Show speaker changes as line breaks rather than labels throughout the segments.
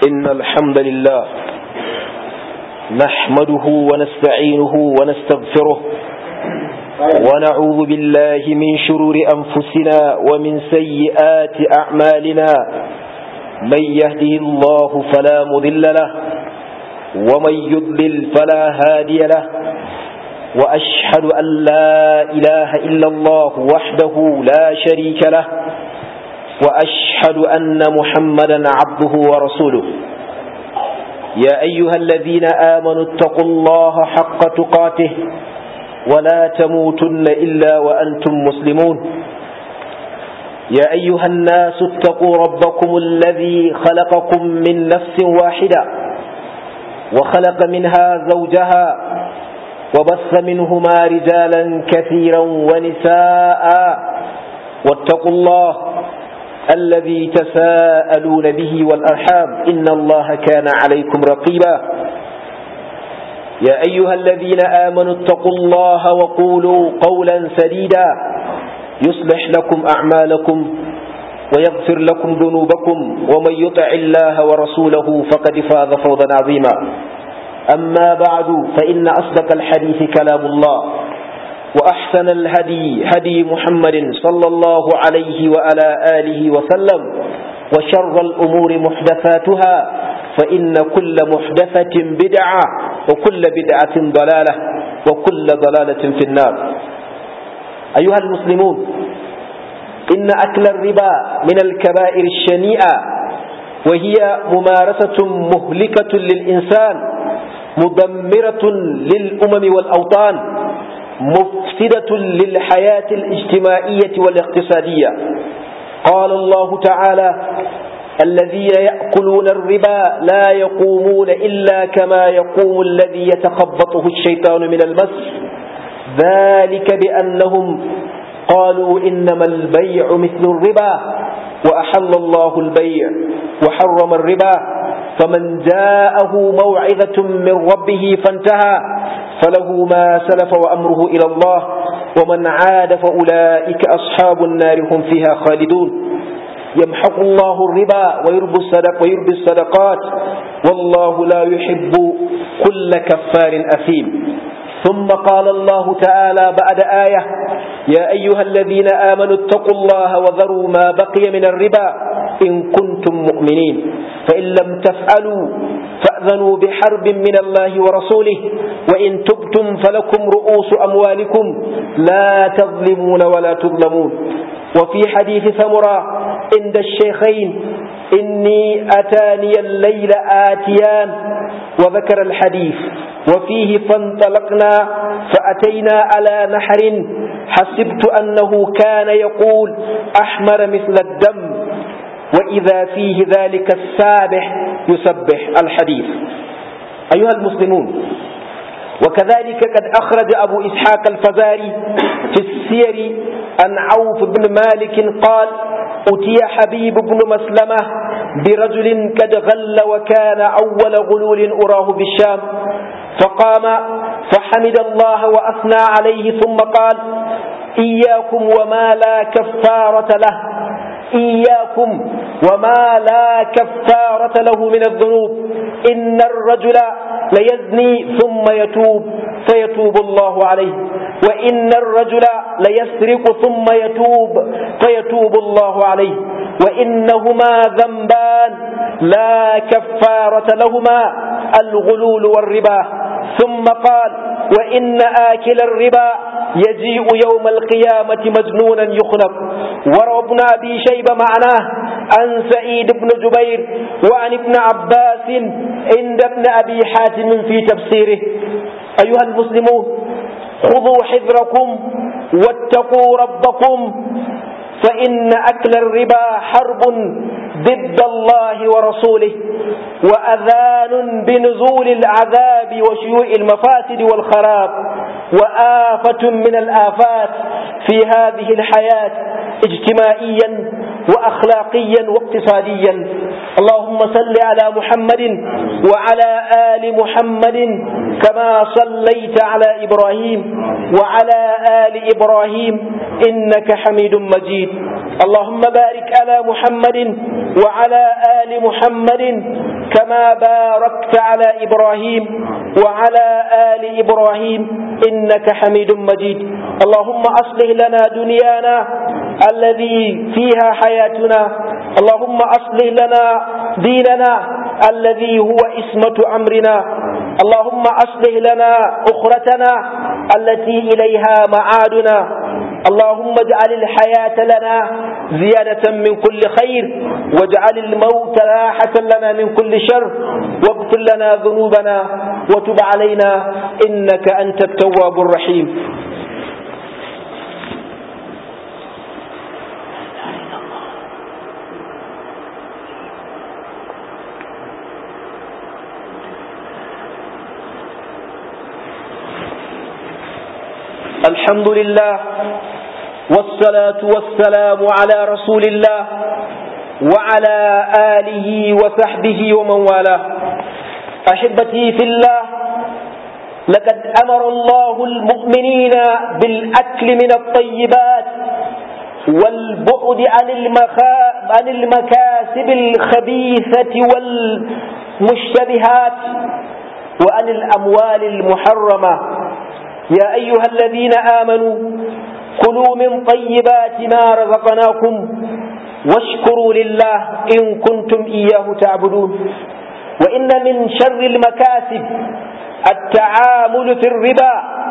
إن الحمد لله نحمده ونستعينه ونستغفره ونعوذ بالله من شرور أنفسنا ومن سيئات أعمالنا من يهده الله فلا مذل له ومن يضلل فلا هادي له وأشهد أن لا إله إلا الله وحده لا شريك له وأشهد أن محمدا عبده ورسوله يا أيها الذين آمنوا اتقوا الله حق تقاته ولا تموتن إلا وأنتم مسلمون يا أيها الناس اتقوا ربكم الذي خلقكم من نفس واحدة وخلق منها زوجها وبث منهما رجالا كثيرا ونساء واتقوا الله الذي تساءلون به والأرحام إن الله كان عليكم رقيبا يا أيها الذين آمنوا اتقوا الله وقولوا قولا سديدا يصلح لكم أعمالكم ويغفر لكم ذنوبكم ومن يطع الله ورسوله فقد فاز فوضا عظيما أما بعد فإن أصدق الحديث كلام الله وأحسن الهدي هدي محمد صلى الله عليه وعلى آله وسلم وشر الأمور محدثاتها فإن كل محدثة بدعة وكل بدعة ضلالة وكل ضلالة في النار أيها المسلمون إن أكل الربا من الكبائر الشنيئة وهي ممارسة مهلكة للإنسان مدمرة للأمم والأوطان مفسدة للحياة الاجتماعية والاقتصادية قال الله تعالى الذين يأكلون الربا لا يقومون إلا كما يقوم الذي يتخبطه الشيطان من المس ذلك بأنهم قالوا إنما البيع مثل الربا وأحل الله البيع وحرم الربا فمن جاءه موعظة من ربه فانتهى فله ما سلف وأمره إلى الله ومن عاد فأولئك أصحاب النار هم فيها خالدون يمحق الله الربا ويربي الصدق ويربي الصدقات والله لا يحب كل كفار أثيم ثم قال الله تعالى بعد آية يا أيها الذين آمنوا اتقوا الله وذروا ما بقي من الربا إن كنتم مؤمنين فإن لم تفعلوا فأذنوا بحرب من الله ورسوله وإن تبتم فلكم رؤوس أموالكم لا تظلمون ولا تظلمون وفي حديث ثمرة عند الشيخين إني أتاني الليل آتيان وذكر الحديث وفيه فانطلقنا فأتينا على نحر حسبت أنه كان يقول أحمر مثل الدم وإذا فيه ذلك السابح يسبح الحديث أيها المسلمون وكذلك قد أخرج أبو إسحاق الفزاري في السير عن عوف بن مالك قال أتي حبيب بن مسلمة برجل قد غل وكان أول غلول أراه بالشام فقام فحمد الله وأثنى عليه ثم قال إياكم وما لا كفارة له إياكم وما لا كفارة له من الذنوب إن الرجل ليزني ثم يتوب فيتوب الله عليه وإن الرجل ليسرق ثم يتوب فيتوب الله عليه وإنهما ذنبان لا كفارة لهما الغلول والربا ثم قال وإن آكل الربا يجيء يوم القيامة مجنونا يخنق وروى ابن أبي شيبة معناه عن سعيد بن جبير وعن ابن عباس عند ابن أبي حاتم في تفسيره أيها المسلمون خذوا حذركم واتقوا ربكم فإن أكل الربا حرب ضد الله ورسوله وأذان بنزول العذاب وشيوع المفاسد والخراب وآفة من الآفات في هذه الحياة اجتماعيا وأخلاقيا واقتصاديا اللهم صل على محمد وعلى آل محمد كما صليت على إبراهيم وعلى آل إبراهيم إنك حميد مجيد اللهم بارك على محمد وعلى آل محمد كما باركت على إبراهيم وعلى آل إبراهيم إنك حميد مجيد اللهم أصلح لنا دنيانا الذي فيها حياتنا اللهم أصلح لنا ديننا الذي هو اسمة أمرنا اللهم أصلح لنا أخرتنا التي إليها معادنا اللهم اجعل الحياة لنا زيادة من كل خير واجعل الموت راحة لنا من كل شر واغفر لنا ذنوبنا وتب علينا إنك أنت التواب الرحيم الحمد لله والصلاة والسلام على رسول الله وعلى آله وصحبه ومن والاه أحبتي في الله لقد أمر الله المؤمنين بالأكل من الطيبات والبعد عن, المخا... عن المكاسب الخبيثة والمشتبهات وعن الأموال المحرمة يا أيها الذين آمنوا كلوا من طيبات ما رزقناكم واشكروا لله إن كنتم إياه تعبدون وإن من شر المكاسب التعامل في الربا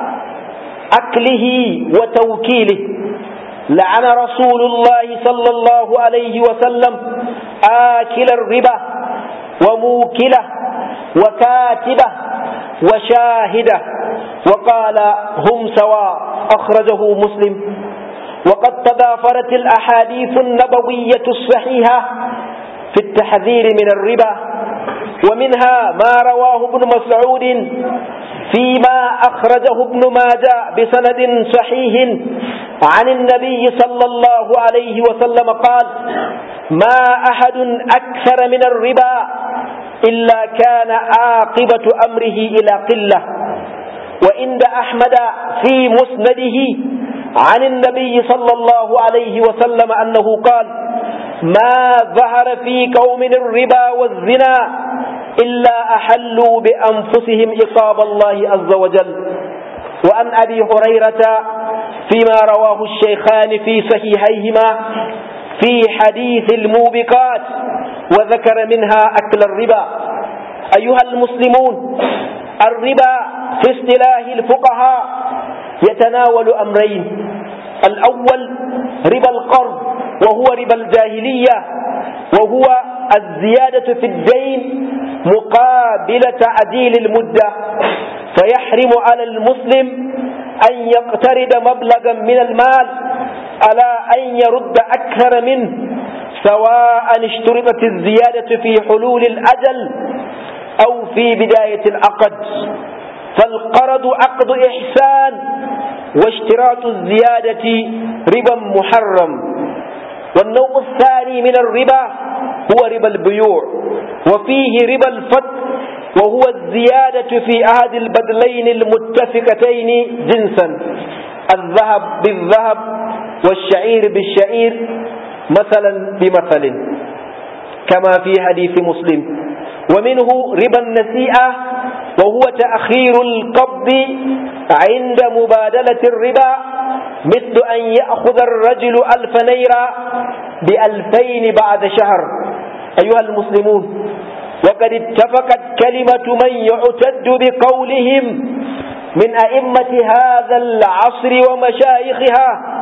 أكله وتوكيله لعن رسول الله صلى الله عليه وسلم آكل الربا وموكله وكاتبه وشاهده وقال هم سواء أخرجه مسلم وقد تضافرت الأحاديث النبوية الصحيحة في التحذير من الربا ومنها ما رواه ابن مسعود فيما أخرجه ابن ماجه بسند صحيح عن النبي صلى الله عليه وسلم قال ما أحد أكثر من الربا إلا كان عاقبة أمره إلى قلة وعند أحمد في مسنده عن النبي صلى الله عليه وسلم أنه قال ما ظهر في قوم الربا والزنا إلا أحلوا بأنفسهم إقاب الله عز وجل وعن أبي هريرة فيما رواه الشيخان في صحيحيهما في حديث الموبقات وذكر منها أكل الربا أيها المسلمون الربا في اصطلاح الفقهاء يتناول أمرين الأول ربا القرض وهو ربا الجاهلية وهو الزيادة في الدين مقابل تعديل المدة فيحرم على المسلم أن يقترض مبلغا من المال على أن يرد أكثر منه سواء اشترطت الزيادة في حلول الأجل أو في بداية العقد فالقرض عقد إحسان واشتراط الزيادة ربا محرم والنوع الثاني من الربا هو ربا البيوع وفيه ربا الفتح وهو الزيادة في أحد البدلين المتفقتين جنسا الذهب بالذهب والشعير بالشعير مثلا بمثل كما في حديث مسلم ومنه ربا النسيئة وهو تأخير القبض عند مبادلة الربا مثل أن يأخذ الرجل ألف نيرة بألفين بعد شهر أيها المسلمون وقد اتفقت كلمة من يعتد بقولهم من أئمة هذا العصر ومشايخها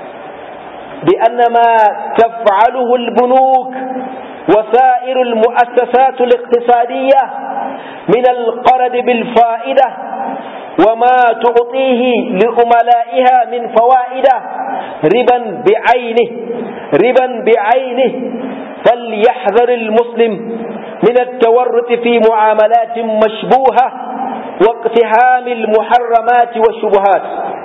بأن ما تفعله البنوك وسائر المؤسسات الاقتصادية من القرض بالفائدة وما تعطيه لأملائها من فوائد ربا بعينه ربا بعينه فليحذر المسلم من التورط في معاملات مشبوهة واقتهام المحرمات والشبهات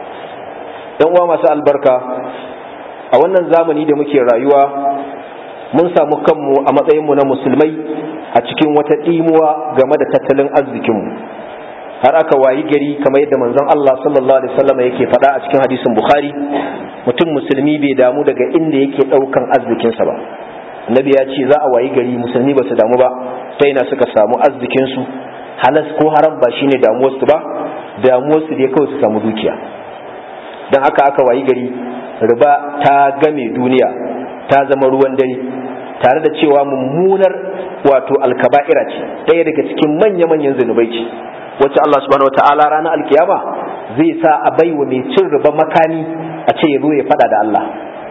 يوم مساء البركة a wannan zamani da muke rayuwa mun samu kanmu a matsayinmu na musulmai a cikin wata ɗimuwa game da tattalin arzikinmu har aka wayi gari kamar yadda manzon Allah sallallahu alaihi wasallam yake faɗa a cikin hadisin Bukhari mutum musulmi bai damu daga inda yake ɗaukan arzikinsa ba annabi ya ce za a wayi gari musulmi ba su damu ba ta ina suka samu arzikin su halas ko haram ba shine damuwar su ba damuwar su dai kawai su samu dukiya dan haka aka wayi gari riba ta game duniya ta zama ruwan dare tare da cewa mummunar wato alkaba'ira ce ɗaya daga cikin manya-manyan zunubai ce wacce Allah subhanahu wata'ala ranar alkiyama zai sa a baiwa mai cin riba makami a ce ya zo ya fada da Allah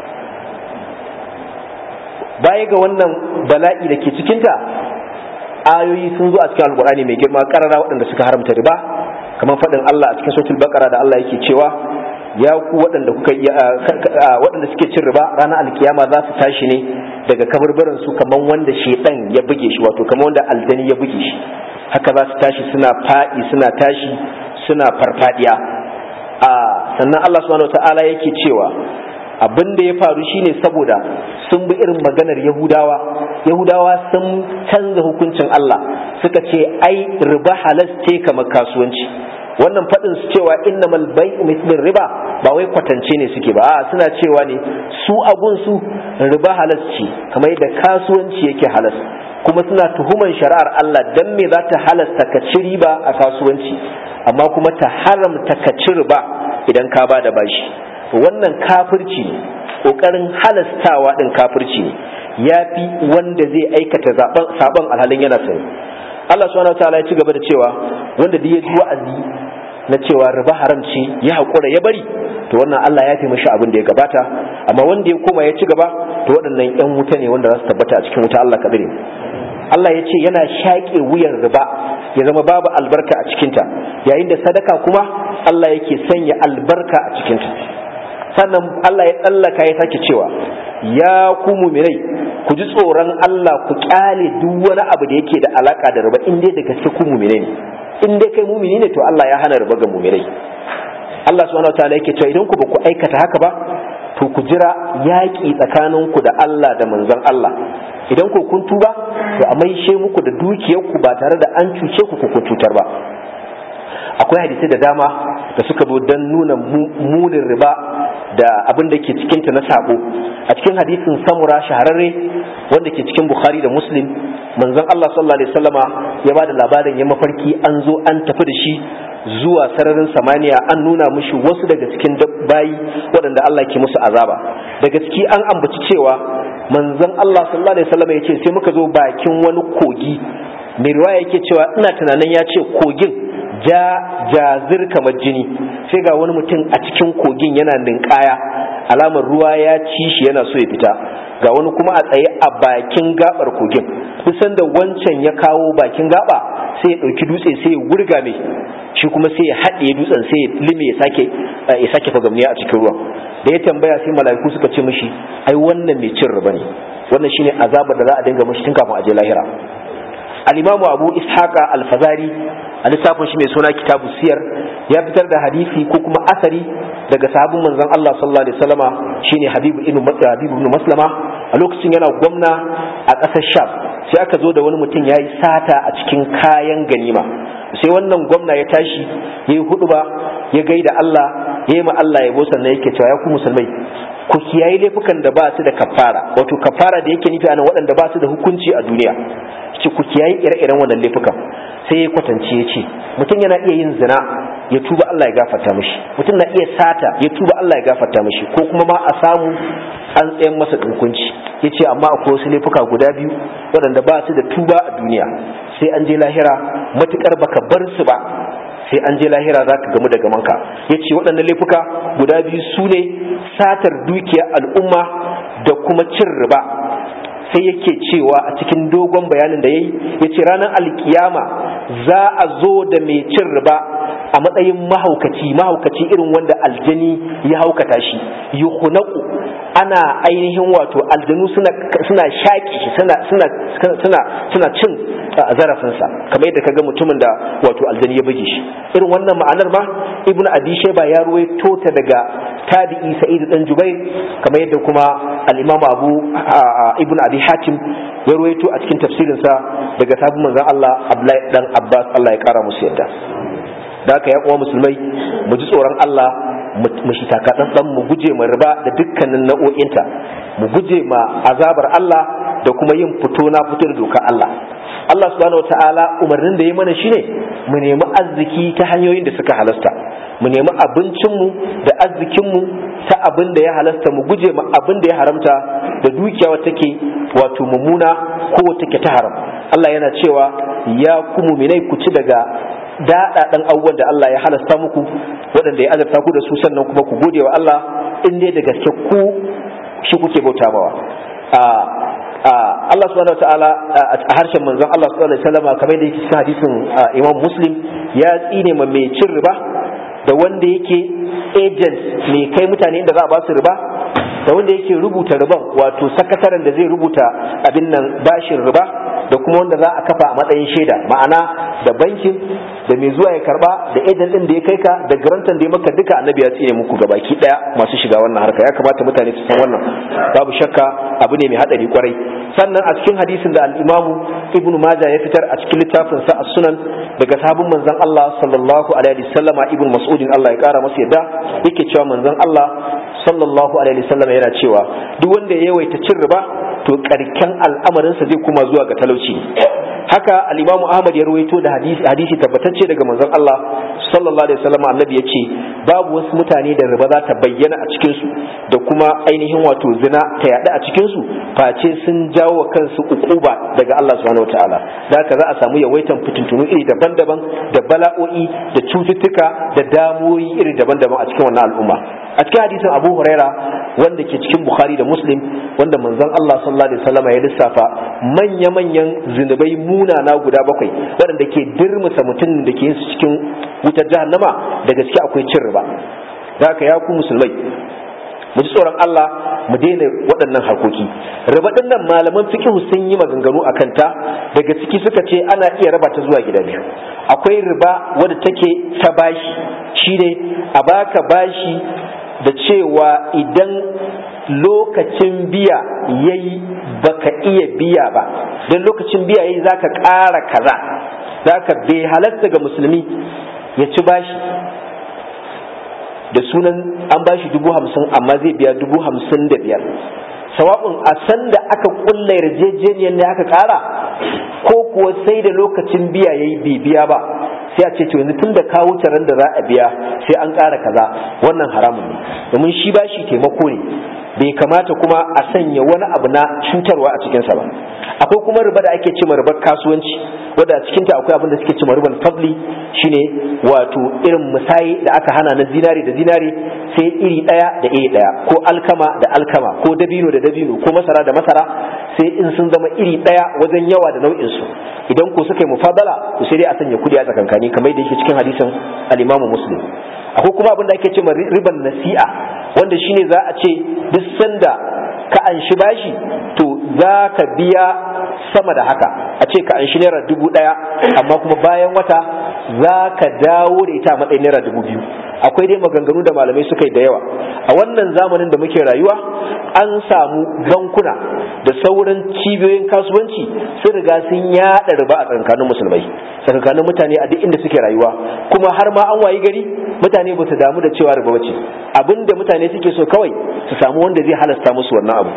baya ga wannan bala'i da ke cikinta ayoyi sun zo a cikin alkur'ani mai girma karara waɗanda suka haramta riba kamar faɗin Allah a cikin sautul bakara da Allah yake cewa ya ku waɗanda kuka waɗanda suke cin riba ranar alkiyama za su tashi ne daga kaburburan su kamar wanda shedan ya buge shi wato kamar wanda aljani ya buge shi haka za su tashi suna faɗi suna tashi suna farfadiya a sannan Allah subhanahu wataala yake cewa abin da ya faru shine saboda sun bi irin maganar yahudawa yahudawa sun canza hukuncin Allah suka ce ai riba halas ce kamar kasuwanci wannan faɗin su cewa innamal bai'u mithlin riba ba wai kwatance ne suke ba a suna cewa ne su agun su riba halas ce kamar yadda kasuwanci yake halas kuma suna tuhuman shari'ar Allah dan me za ta halasta ka ci riba a kasuwanci amma kuma ta haramta ka ci riba idan ka ba da bashi wannan kafirci ne kokarin halastawa din kafirci ne yafi wanda zai aikata sabon alhalin yana sani Allah subhanahu wataala ya ci gaba da cewa wanda da ya ji wa'azi na cewa riba haram ce ya haƙura ya bari to wannan Allah ya taimaki abin da ya gabata amma wanda ya koma ya ci gaba to waɗannan ƴan wuta ne wanda za su tabbata a cikin wuta Allah kadire Allah ya ce yana shaƙe wuyan riba ya zama babu albarka a cikinta yayin da sadaka kuma Allah yake sanya albarka a cikinta sannan Allah ya tsallaka ya sake cewa ya ku muminai ku ji tsoron Allah ku kyale duk wani abu da yake da alaka da riba in dai da gaske ku muminai ne in dai kai mumini ne to Allah ya hana riba ga muminai Allah subhanahu wataala yake cewa idan ku ba ku aikata haka ba to ku jira yaƙi tsakaninku da Allah da manzon Allah idan ku kun tuba to a maishe muku da dukiyarku ba tare da an cuce ku ku cutar ba akwai hadisai da dama da suka zo don nuna munin riba da abin da ke cikinta na sabo a cikin hadisin samura shahararre wanda ke cikin bukhari da muslim manzon Allah sallallahu alaihi wasallama ya bada labarin ya mafarki an zo an tafi da shi zuwa sararin samaniya an nuna mushi wasu daga cikin bayi waɗanda Allah ke musu azaba daga ciki an ambaci cewa manzon Allah sallallahu alaihi wasallama ya ce sai muka zo bakin wani kogi mai riwaya yake cewa ina tunanin ya ce kogin ja jazir kamar jini sai ga wani mutum a cikin kogin yana ninkaya alamar ruwa ya ci shi yana so ya fita ga wani kuma a tsaye a bakin gabar kogin kusan da wancan ya kawo bakin gaba sai ya ɗauki dutse sai ya wurga mai shi kuma sai ya haɗe dutsen sai ya lime ya sake ya sake fagamniya a cikin ruwan da ya tambaya sai mala'iku suka ce mishi ai wannan mai cin riba ne wannan shine azabar da za a dinga mishi tun kafin a je lahira al-imamu abu ishaqa al-fazari a littafin shi mai suna kitabu siyar ya fitar da hadisi ko kuma asari daga sahabin manzon Allah sallallahu alaihi wasallama shine Habibu ibn Habibu ibn Maslama a lokacin yana gwamna a ƙasar Sham sai aka zo da wani mutum yayi sata a cikin kayan ganima sai wannan gwamna ya tashi yayi huduba ya gaida Allah yayi ma Allah yabo sannan yake cewa ya ku musulmai ku kiyaye laifukan da ba su da kafara wato kafara da yake nufi anan waɗanda ba su da hukunci a duniya ce ku kiyaye ire-iren wannan laifukan sai ya kwatance ya ce mutum yana iya yin zina ya tuba Allah ya gafarta mishi mutum na iya sata ya tuba Allah ya gafarta mishi ko kuma ma a samu an tsayan masa hukunci ya ce amma akwai wasu laifuka guda biyu waɗanda ba su da tuba a duniya sai an je lahira matukar baka bar su ba sai an je lahira za ka gamu da gamanka ya ce waɗannan laifuka guda biyu su ne satar dukiyar al'umma da kuma cin riba sai yake cewa a cikin dogon bayanin da ya yi ya ce ranar alkiyama za a zo da mai cin riba a matsayin mahaukaci mahaukaci irin wanda aljani ya haukata shi yuhunaku ana ainihin wato aljanu suna shaƙi shi suna cin zarafinsa kamar yadda kaga mutumin da wato aljani ya buge shi irin wannan ma'anar ma ibnu abi shayba ya ruwaito ta daga tabi'i sa'id dan jubair kamar yadda kuma al-imam abu ibnu abi hatim ya ruwaito a cikin tafsirinsa daga sabon manzon Allah Abdullahi dan Abbas Allah ya kara musu yadda da haka ya uwa musulmai mu ji tsoron Allah mu shi takatsantsan mu guje ma riba da dukkanin nau'o'inta mu guje ma azabar Allah da kuma yin fito na fito da doka Allah Allah subhanahu wataala umarnin da ya mana shine mu nemi arziki ta hanyoyin da suka halasta mu nemi abincinmu da arzikinmu ta abin da ya halasta mu guje ma abin da ya haramta da dukiya wata take wato mummuna ko take ta haram Allah yana cewa ya ku muminai ku ci daga daɗaɗan abubuwan da Allah ya halasta muku waɗanda ya azarta ku da su sannan kuma ku gode wa Allah in dai da gaske ku shi kuke bauta mawa Allah subhanahu wataala a harshen manzon Allah subhanahu alaihi wasallam kamar da yake cikin hadisin Imam Muslim ya tsine ma mai cin riba da wanda yake agent mai kai mutane inda za a ba su riba da wanda yake rubuta riban wato sakataren da zai rubuta abin nan bashin riba da kuma wanda za a kafa a matsayin shaida ma'ana da bankin da mai zuwa ya karba da agent din da ya kai ka da garantan da ya maka duka annabi ya tsine muku gabaki daya masu shiga wannan harka ya kamata mutane su san wannan babu shakka abu ne mai hadari kwarai sannan a cikin hadisin da al-imamu ibnu majah ya fitar a cikin littafin sa as-sunan daga sahabin manzon Allah sallallahu alaihi wasallama ibnu mas'udin Allah ya kara masa yadda yake cewa manzon Allah sallallahu alaihi wasallam yana cewa duk wanda ya yawaita cin riba to karken al'amarinsa zai kuma zuwa ga talauci haka al-Imam Ahmad ya ruwaito da hadisi hadisi tabbatacce daga manzon Allah sallallahu alaihi wasallam annabi yace babu wasu mutane da riba za ta bayyana a cikin su da kuma ainihin wato zina ta yada a cikin su face sun jawo wa kansu ukuba daga Allah subhanahu wataala da haka za a samu yawaitan fitintunu iri daban-daban da bala'o'i da cututtuka da damuwoyi iri daban-daban a cikin wannan al'umma a cikin hadisin Abu Huraira wanda ke cikin Bukhari da Muslim wanda manzon Allah sallallahu alaihi wasallam ya lissafa manya-manyan zinubai munana guda bakwai waɗanda ke dirmusa mutum da ke yin su cikin wutar jahannama da gaske akwai cin riba da haka ya ku musulmai mu ji tsoron Allah mu daina waɗannan harkoki riba ɗin nan malaman fiqh sun yi maganganu a kanta daga ciki suka ce ana iya raba ta zuwa gida biyu akwai riba wadda take ta bashi shine a baka bashi da cewa idan lokacin biya yayi baka iya biya ba don lokacin biya yayi zaka ƙara kaza zaka bai halatta ga musulmi ya ci bashi da sunan an bashi dubu hamsin amma zai biya dubu hamsin da biyar sawa'un a san da aka kulla yarjejeniyar ne aka ƙara ko kuwa sai da lokacin biya yayi bai biya ba sai a ce to yanzu tun da ka wuce ran da za a biya sai an ƙara kaza wannan haramun ne domin shi bashi taimako ne bai kamata kuma a sanya wani abu na cutarwa a cikinsa ba akwai kuma riba da ake ce ribar kasuwanci wadda a cikinta akwai abin da suke ce ribar fadli shine wato irin musayi da aka hana na zinari da zinari sai iri ɗaya da iri ɗaya ko alkama da alkama ko dabino da dabino ko masara da masara sai in sun zama iri ɗaya wajen yawa da nau'in su idan ko suka yi mufadala to sai dai a sanya kudi a tsakankani kamar da yake cikin hadisin al-Imam Muslim akwai kuma abin da ake ce riban nasi'a wanda shine za a ce duk sanda ka anshi bashi to za ka biya sama da haka a ce ka anshi naira dubu ɗaya amma kuma bayan wata za ka dawo da ita a matsayin naira dubu biyu akwai dai maganganu da malamai suka yi da yawa a wannan zamanin da muke rayuwa an samu bankuna da sauran cibiyoyin kasuwanci sun riga sun yaɗa riba a tsakanin musulmai tsakanin mutane a duk inda suke rayuwa kuma har ma an wayi gari mutane ba su damu da cewa riba bace abinda mutane suke so kawai su samu wanda zai halasta musu wannan abu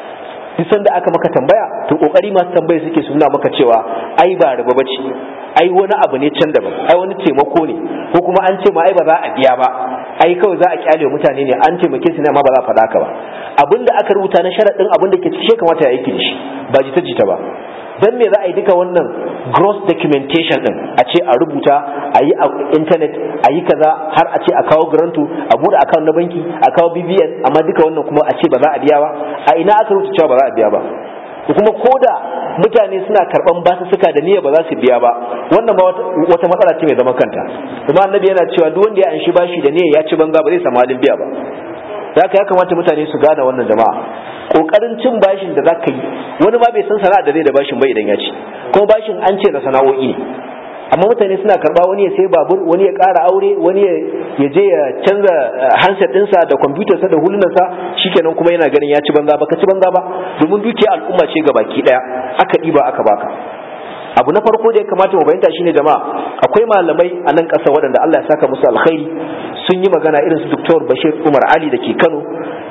duk sanda aka maka tambaya to kokari masu tambaya suke su nuna maka cewa ai ba riba bace ai wani abu ne can daban ai wani taimako ne ko kuma an ce ma ai ba za a biya ba ai kawai za a kyale mutane ne an taimake su ne amma ba za a faɗa ka ba abinda aka rubuta na sharaɗin abin da ke cike kamata ya aiki da shi ba jita jita ba dan me za a yi duka wannan gross documentation din a ce a rubuta a yi a internet a yi kaza har a ce a kawo garanto a bude account na banki a kawo bbn amma duka wannan kuma a ce ba za a biya ba a ina aka rubuta cewa ba za a biya ba kuma koda mutane suna karban basu suka da niyya ba za su biya ba wannan ba wata matsala ce mai zaman kanta kuma annabi yana cewa duk wanda ya anshi bashi da niyya ya ci banza ba zai samu halin biya ba haka ya kamata mutane su gane wannan jama'a kokarin cin bashin da zaka yi wani ma bai san sana'a da zai da bashin ba idan ya ci kuma bashin an ce na sana'o'i ne amma mutane suna karba wani ya sai babur wani ya ƙara aure wani ya je ya canza handset ɗinsa da kwamfutarsa da hulunansa shikenan kuma yana ganin ya ci banza ba ka ci banza ba domin dukiya al'umma ce baki ɗaya aka ɗiba aka baka abu na farko da ya kamata mu fahimta shine jama'a akwai malamai a nan ƙasa waɗanda Allah ya saka musu alkhairi sun yi magana irin su Dr. Bashir Umar Ali da ke Kano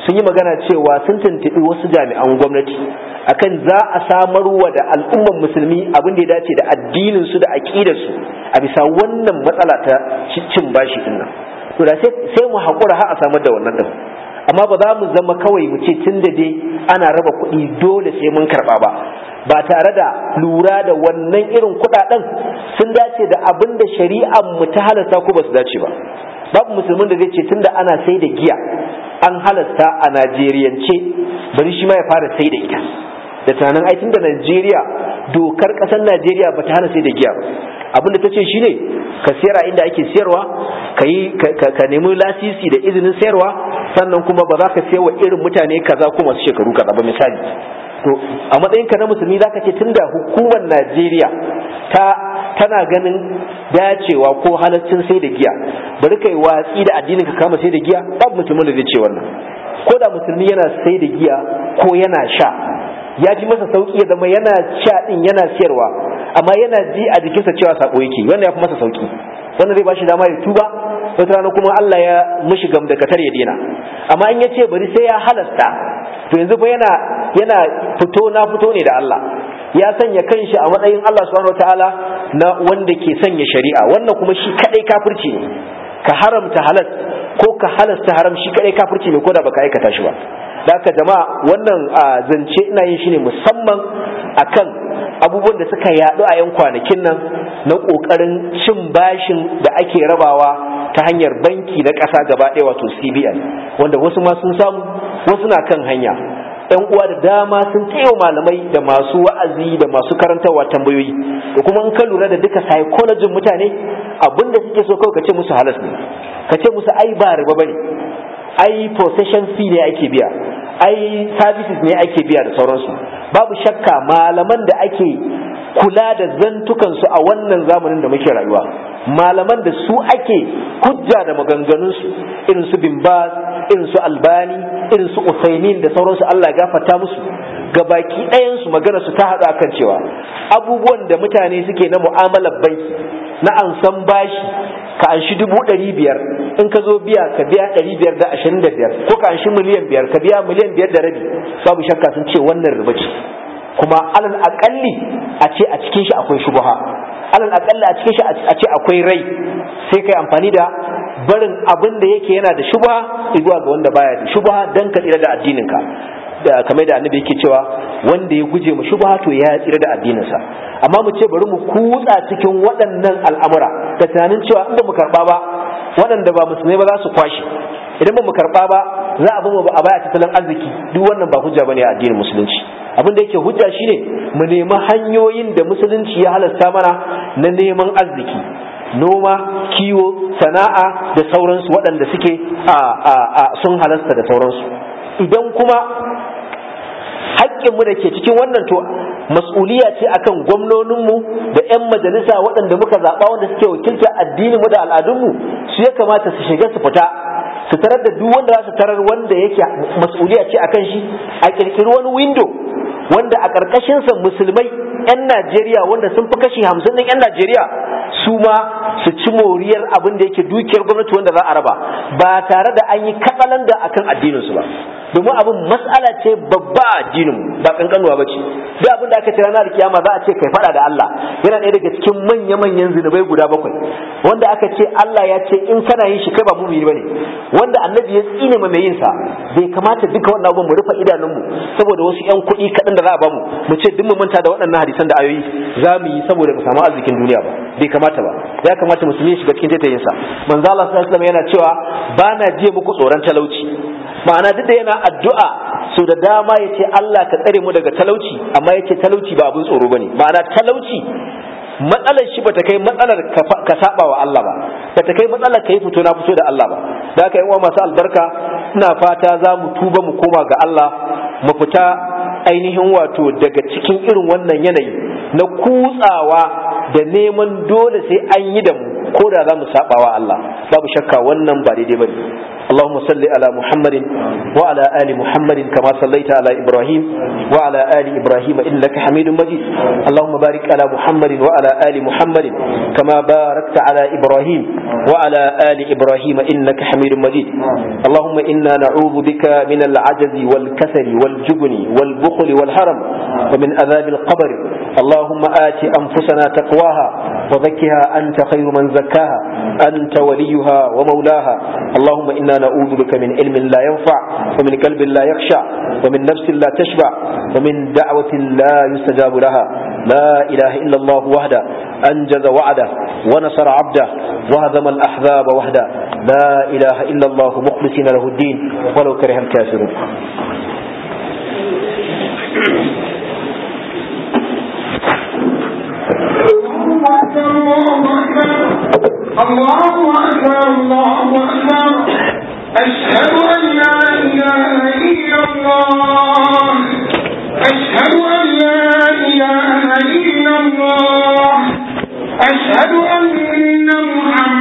sun yi magana cewa sun tuntuɓi wasu jami'an gwamnati akan za a samarwa da al'umman musulmi abin da ya dace da addinin su da aqidar su a bisa wannan matsala ta cin bashi din nan to da sai mu haƙura har a samar da wannan din amma ba za mu zama kawai mu ce tun da dai ana raba kuɗi dole sai mun karɓa ba ba tare da lura da wannan irin kuɗaɗen sun dace da abin da shari'ar mu ta halasta ko ba su dace ba babu musulmin da zai ce tunda ana sai da giya an halasta a najeriyance bari shi ma ya fara sai da ita da tunanin ai tunda najeriya dokar ƙasar najeriya ba ta hana sai da giya ba abin da ta ce shine ka siyar a inda ake siyarwa ka yi ka nemi lasisi da izinin sayarwa sannan kuma ba za ka sayar wa irin mutane kaza ko masu shekaru kaza ba misali to a matsayin ka na musulmi zaka ce tunda hukumar Najeriya ta tana ganin dacewa ko halaccin sai da giya bari kai watsi da addinin ka kama sai da giya babu mutumin da zai ce wannan ko da musulmi yana sai da giya ko yana sha ya ji masa sauki ya zama yana sha din yana siyarwa amma yana ji a jikinsa cewa sako yake wannan ya fi masa sauki wannan zai bashi dama ya tuba wata rana kuma Allah ya mishi gamdakatar ya dena amma in ya ce bari sai ya halasta to yanzu fa yana yana fito na fito ne da Allah ya sanya kanshi a matsayin Allah subhanahu wataala na wanda ke sanya shari'a wannan kuma shi kadai kafirci ne ka haramta halal ko ka halasta haram shi kadai kafirci ne ko da baka aikata shi ba da haka jama'a wannan zance ina yin shi ne musamman akan abubuwan da suka yaɗu a 'yan kwanakin nan na ƙoƙarin cin bashin da ake rabawa ta hanyar banki na ƙasa gaba ɗaya wato cbn wanda wasu ma sun samu wasu na kan hanya yan uwa da dama sun taiwa malamai da masu wa'azi da masu karantarwa tambayoyi da kuma in ka lura da duka psychology mutane abinda suke so kawai ka ce musu halas ne ka ce musu ai ba riba bane ai possession fee ne ake biya ai services ne ake biya da sauransu babu shakka malaman da ake kula da zantukansu a wannan zamanin da muke rayuwa malaman da su ake hujja da maganganunsu irin su bin baz irin su albani irin su usaimin da sauransu Allah ya gafarta musu gabaki ɗayansu magana su ta haɗu akan cewa abubuwan da mutane suke na mu'amalar banki na ansan bashi ka anshi dubu ɗari biyar in ka zo biya ka biya ɗari biyar da ashirin da biyar ko ka anshi miliyan biyar ka biya miliyan biyar da rabi babu shakka sun ce wannan riba ce kuma alal aƙalli a ce a cikin shi akwai shubuha alal aƙalli a cikin shi a ce akwai rai sai kai amfani da barin abin da yake yana da shubha zuwa ga wanda baya da shubha dan ka tsira da addininka da kamar da annabi yake cewa wanda ya guje mu shubha to ya tsira da addininsa amma mu ce bari mu kutsa cikin waɗannan al'amura da tunanin cewa in ba mu karɓa ba waɗanda ba musulmai ba za su kwashe idan ba mu karɓa ba za a bamu a baya tattalin arziki duk wannan ba hujja bane a addinin musulunci abin da yake hujja shine mu nemi hanyoyin da musulunci ya halasta mana na neman arziki noma kiwo sana'a da sauransu waɗanda suke sun halasta da sauransu idan kuma haƙƙinmu da ke cikin wannan to mas'uliya ce akan gwamnoninmu da 'yan majalisa waɗanda muka zaɓa wanda suke wakilta addininmu da al'adunmu su ya kamata su shiga su fita su tarar da duk wanda za su tarar wanda yake mas'uliya ce akan shi a ƙirƙiri wani window wanda a ƙarƙashinsa musulmai 'yan Najeriya wanda sun fi kashi hamsin ɗin 'yan Najeriya su ma su ci moriyar abin da yake dukiyar gwamnati wanda za a raba ba tare da an yi katsalanda akan addininsu ba domin abin mas'ala ce babba a addinin ba kankanuwa ba ce duk abin da aka ce ranar kiyama za a ce kai fada da Allah yana ɗaya daga cikin manya-manyan zinubai guda bakwai wanda aka ce Allah ya ce in kana yin shi kai ba mumini bane wanda annabi ya tsine ma mai yin sa bai kamata duka wannan abin mu rufe idanunmu saboda wasu ƴan kuɗi kaɗan da za a bamu mu ce duk mu manta da waɗannan hadisan da ayoyi za mu yi saboda mu samu arzikin duniya ba bai kamata ba ya kamata musulmi shiga cikin taitayin sa manzo Allah sallallahu alaihi wasallam yana cewa ba na jiye muku tsoron talauci ma'ana duk da yana addu'a so da dama ya ce Allah ka tsare mu daga talauci amma ya ce talauci ba abin tsoro bane ma'ana talauci matsalar shi bata kai matsalar ka saba wa Allah ba bata kai matsalar ka yi fito na fito da Allah ba da haka yan uwa masu albarka ina fata za mu tuba mu koma ga Allah mu fita ainihin wato daga cikin irin wannan yanayi na kutsawa da neman dole sai an yi da mu ko da za mu saba wa Allah babu shakka wannan ba daidai bane اللهم صل على محمد وعلى آل محمد كما صليت على إبراهيم وعلى آل إبراهيم إنك حميد مجيد اللهم بارك على محمد وعلى آل محمد كما باركت على إبراهيم وعلى آل إبراهيم إنك حميد مجيد اللهم إنا نعوذ بك من العجز والكسل والجبن والبخل والهرم ومن عذاب القبر اللهم آت أنفسنا تقواها وزكها أنت خير من زكاها أنت وليها ومولاها اللهم إنا نعوذ بك من علم لا ينفع ومن قلب لا يخشع ومن نفس لا تشبع ومن دعوة لا يستجاب لها لا إله إلا الله وحده أنجز وعده ونصر عبده وهزم الأحزاب وحده لا إله إلا الله مخلصين له الدين ولو كره الكافرون
الله أكبر الله أكبر أشهد أن لا إله إلا الله أشهد أن لا إله إلا الله أشهد أن محمدا